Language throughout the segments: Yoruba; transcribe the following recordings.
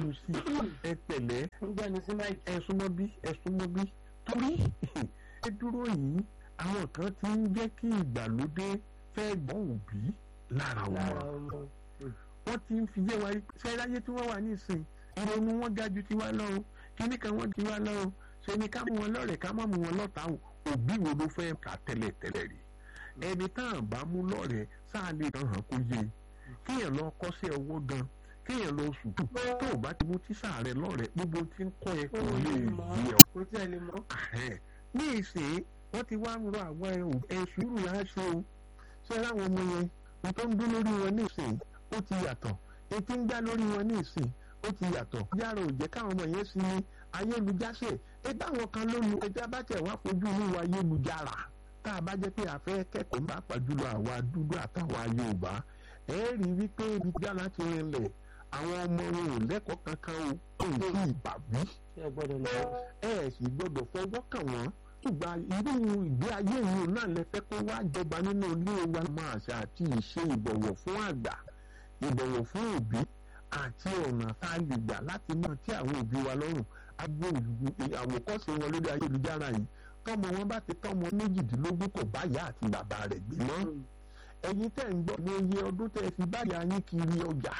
gbẹnu sí ẹ pẹ̀lẹ́ ń gbẹnu sí máìkì. ẹ súnmọ́ bí ẹ súnmọ́ bí torí ẹ dúró yìí àwọn kan ti ń jẹ́ kí ìgbàlódé fẹ́ gbọ́n òbí lára lára wọn ọmọ. wọ́n ti ń fi yé wa ṣe láyé tí wọ́n wà nísìn ìrònú wọn ga ju tiwa lọ o kíní kan wọ́n ju tiwa lọ o ṣe ni ká mú wọn lọ́rẹ̀ ká má mú wọn lọ́tà o òbí wo ló fẹ́ kà tẹ́lẹ̀ tẹ́lẹ̀ rí ẹni tá à bá mú lọ́rẹ̀ sáà lè tàn hàn kó yé kéèyàn lọ kọ́ṣẹ́ owó gan kéèyàn lọ sùn tó o bá ti mú tíṣà rẹ lọ́rẹ̀ gbogbo tí ń kọ́ ẹ kò lè yé ọ kò tí ẹ lè mọ. ààrẹ ní ìsìn wọ́n ti wá ń rọ àwọn ẹ̀sùn ìrù láṣẹ o ṣé láwọn ọmọ yẹn ní tó ń dún lórí wọn ní ìsìn ó ti yàtọ̀ etí ń gbá lórí wọn ní ìsìn ó ti yàtọ̀ yàrá ò jẹ́ káwọn ọmọ yẹn sí ní ayélujáṣẹ̀ ẹ báwọn kan ló lu ẹja bá tẹ̀ wá fojú ní wa ayélujára tá a bá jẹ́ pé a fẹ́ kẹ́kọ̀ọ́ bá pàjùlọ àwa dúdú àtàwa Yorùbá ẹ rí i wípé ibi jára ti rinlẹ̀ àwọn ọmọ wọn ò lẹ́kọ̀ọ́ kankan o kò sí ìbàwí ẹ gbọ́dọ̀ lọ. ẹ sì gbọ́dọ̀ fọwọ́ kàn wọ́n ìgbà irú ìgbé ayé yìí náà lè fẹ́ kó wá jọba nínú ilé wa máa ṣe àti ìṣe ìbọ̀wọ̀ fún àgbà ìbọ̀wọ̀ fún òbí àti ọ̀nà tá a lè gbà láti mọ̀ tí àwọn òbí wa lọ́rùn agbo àwòkọ́ṣe wọn lórí ayélujára yìí tọ́mọ wọn bá ti tọ́mọ méjìdínlógún kò bá ìyá àti bàbá rẹ̀ gbé mọ́ ẹ̀yin tẹ̀ ń gbọ́ ní iye ọdún tẹ̀ fi báyà yín kiri ọjà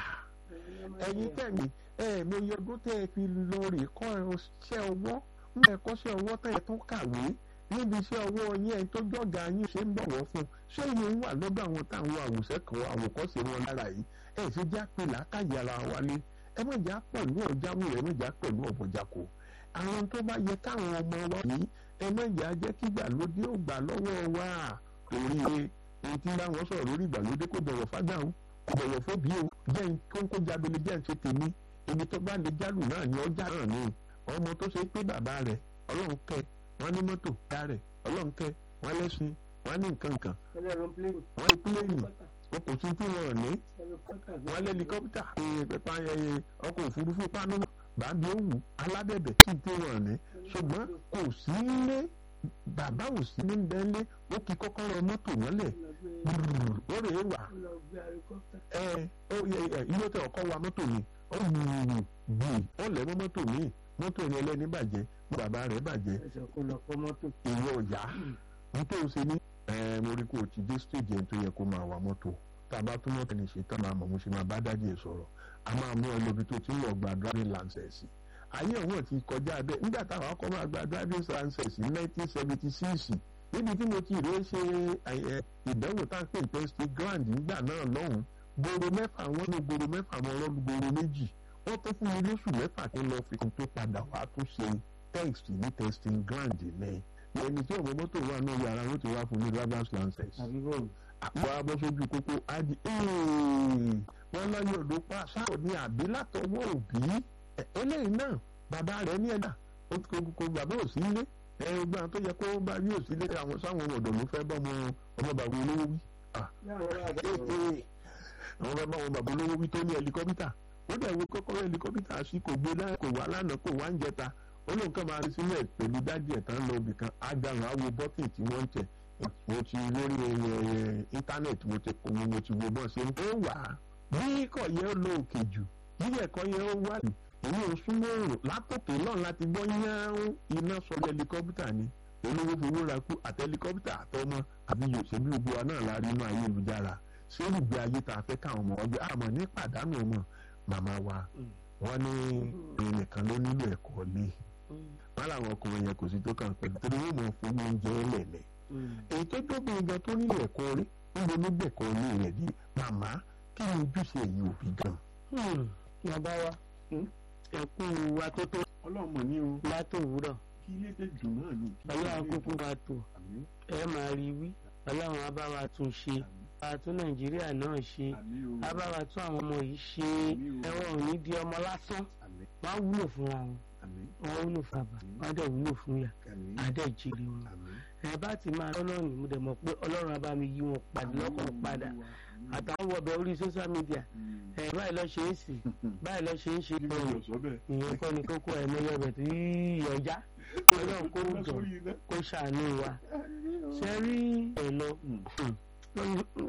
ẹ̀yin tẹ̀ mí ẹ̀ mo iye ọdún tẹ̀ fi lọ rè kọ́ iṣẹ́ ọwọ́ ń bẹ̀ kọ́ṣẹ́ ọwọ́ tẹ̀ tó kàwé níbi iṣẹ́ ọwọ́ yín ẹni tó jọ̀gá yín ṣe ń bọ̀wọ̀ fún ṣé iye ń wà lọ́dọ̀ àwọn táwọn àwòṣe kan àwòkọ́ṣe wọn lára yìí ẹ̀ ṣe já pé làákàyè ara wa lé ẹ má jà pẹ̀lú ọ̀jáwé ẹ má jà pẹ̀lú ọ̀bọ̀jàkó àwọn tó bá yẹ káwọn ọmọ wa yìí ẹ má jà jẹ́ kí ìgbàlódé ò gbà lọ́wọ́ wa torí ohun tí báwọn sọ̀rọ̀ lórí ìgbàlódé kò bọ̀wọ̀ fágbà o kò bọ̀wọ̀ fóbi o jẹ́ kónkó jábele jẹ́ ń ṣe tèmi ibi tó bá lè jálù náà ni ọjà náà ni ọmọ tó ṣe pé bàbá rẹ̀ ọlọ́run kẹ́ wọ́n ní mọ́tò dá rẹ̀ ọlọ́run kẹ́ wọ́n lẹ́sìn wọ́n ní nǹkan nǹkan ẹlẹ́rọ pléènì. wọ́n ní pílẹ̀nì wọn kò tún tí wọn ní wọ́n lé helicopter pẹpẹ ayẹyẹ ọkọ̀ òfurufú pánú bàbí òwú alábẹ̀bẹ̀ tí tí wọn ní ṣùgbọ́n kò sí nílé bàbá ò sí ní bẹ́ẹ̀lẹ́ ó kí kọ́kọ́rọ́ mọ́tò mọ́lẹ̀ ó rè é wà ẹ ilé tẹ ọkọ wa mọ́tò mi ó gbùgbù gbì ó lẹ̀ mọ́ mọ́tò mi mọ́tò yẹn lẹ́ni bàjẹ́ bàbá rẹ̀ bàjẹ́ ẹsẹ̀ kò lọ kọ́ mọ́tò. ìwọ ọ̀yá nítorí ṣe ní ẹ mo rí kó o ti dé stage yẹn tó yẹ kó máa wà mọ́tò tá a bá tún mọ́tò ní ṣe tán máa mọ̀ mo ṣe máa bá dájú ẹ̀ sọ̀rọ̀ a máa mú ẹ lóbi tó ti ń lọ gba driving license ayé ọ̀hún ti kọjá bẹ́ẹ̀ nígbà táwọn akọ́ máa gba driving license ní nineteen seventy six níbi tí mo ti rè é ṣe ìdánwò tá a pè ní state grand nígbà náà lọ́hùn gbòòrò mẹ́fà wọn ní gbòòrò mẹ́fà wọn lọ́dún gbòòrò méjì wọ́n tó fún mi lóṣù mẹ́fà kí n lọ fi kún tó padà wá tó ṣe text ní testing grand ní ẹni tí ọmọ mọ́tò wà náà yàrá ló ti wá fún mi driver's license àbí bò àpò abọ́sójú kókó adi wọ́n lọ́yọ̀ ló pa sáà ní àbí látọwọ́ òbí eléyìí náà bàbá rẹ̀ ní ẹ̀dá kókó bàbá ò sí ilé ẹgbẹ́ àwọn tó yẹ kó bá rí òsì ilé àwọn sáwọn ọ̀dọ́ ló fẹ́ bá ọmọ ọmọ bàbá olówó wí àwọn bàbá ọmọ bàbá olówó wí tó ní ẹlikọ́pítà ó dẹ̀ wo kọ́kọ́rọ́ ẹlikọ́pítà sí kò gbé láì kò wá lánàá kò wá ń jẹta ó lóun kàn máa rí sílẹ̀ pẹ̀lú dájú ẹ̀ tán lọ ibì kan agbára àwo bọ́tì tí wọ́n ń tẹ̀ mo ti lórí íńtánẹ́ẹ̀tì mo ti kó mo ti wo bọ́ ṣe ń kó wà á bí ikọ̀ yẹn ó lo òkè jù bí ẹ̀kọ́ yẹn ó wà ní èyí ò súnmọ́ òrùn látòkè náà láti gbọ́ yáún iná sọ̀rọ̀ ẹlikọ́pítà ni olówó fowó ra kú àti ẹlikọ́pítà àtọmọ àbí yòòṣèlú gbogbo wa náà la rí inú ayélujára ṣé olùgbé ayé tá a fẹ́ káwọn ọmọ ọgbẹ́ àmọ́ ní pàdánù ọmọ màmá wa wọ́n ní èèyàn nìkan ló nílò ẹ̀kọ́ lé wọ́n làwọn ọkùnrin yẹn kò sí tó kàn pẹ̀lú torí wọ́n mọ̀ fún oúnjẹ ẹlẹ́lẹ̀ èyí tó dóbìnrin gan tó nílò ẹ̀kọ́ rí níbo ló gbẹ̀kọ́ lé rẹ̀ dé màmá kí ni ojúṣe ẹ̀yin òbí gan. bàbá wa ẹkú wa tó tó ọlọ́mọ ní o látòwúrọ̀ kí ilé tẹ dùn náà ni. ọlọ́run kúkú wa tó ẹ máa rí wí ọlọ́run á bá wa tún ṣe a tún nàìjíríà náà ṣe á bá wa tún àwọn ọmọ yìí ṣe ẹ̀wọ̀n ò ní di ọmọ lásán wọ́n á wúlò fúnra wọn wọ́n wúlò fún àbá wọ́n á dẹ̀ wúlò fún yà á dẹ̀ jèrè wọn ẹ bá ti máa lọ́nà ní mo dẹ̀ mọ̀ pé ọlọ́run á bá mi yí wọn padà lọ́kàn padà àtàwọn wọbẹ̀ orí social media ẹ báyìí lọ ṣe é sì báyìí lọ ṣe é ṣe ìyẹn kọ́ ni kókó ẹ̀ lọ́yọ̀ bẹ̀ tó yíyọjá ọlọ́run kó jọ kó ṣàánú wa ṣe rí ẹ̀ lọ